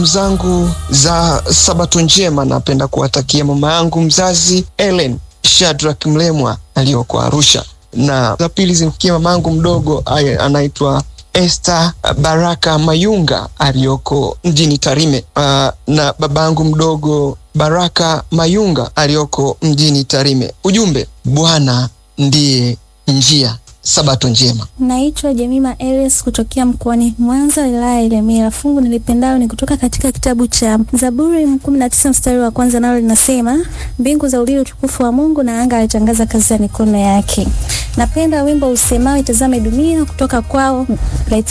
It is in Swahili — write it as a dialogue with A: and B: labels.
A: zangu za sabato njema napenda kuwatakia mama yangu mzazi Ellen Shadrack Mlemwa aliyoko Arusha, na za pili zimfikia mama yangu mdogo anaitwa Esther Baraka Mayunga aliyoko mjini Tarime, uh, na baba yangu mdogo Baraka Mayunga aliyoko mjini Tarime. Ujumbe, Bwana ndiye njia. Sabato njema.
B: Naitwa Jemima Elias kutokea mkoani Mwanza, wilaya ya Ilemela. Fungu nilipendalo ni kutoka katika kitabu cha Zaburi kumi na tisa mstari wa kwanza, nalo linasema mbingu za ulili utukufu wa Mungu na anga alitangaza kazi ya mikono yake. Napenda wimbo usemao itazame dunia kutoka kwao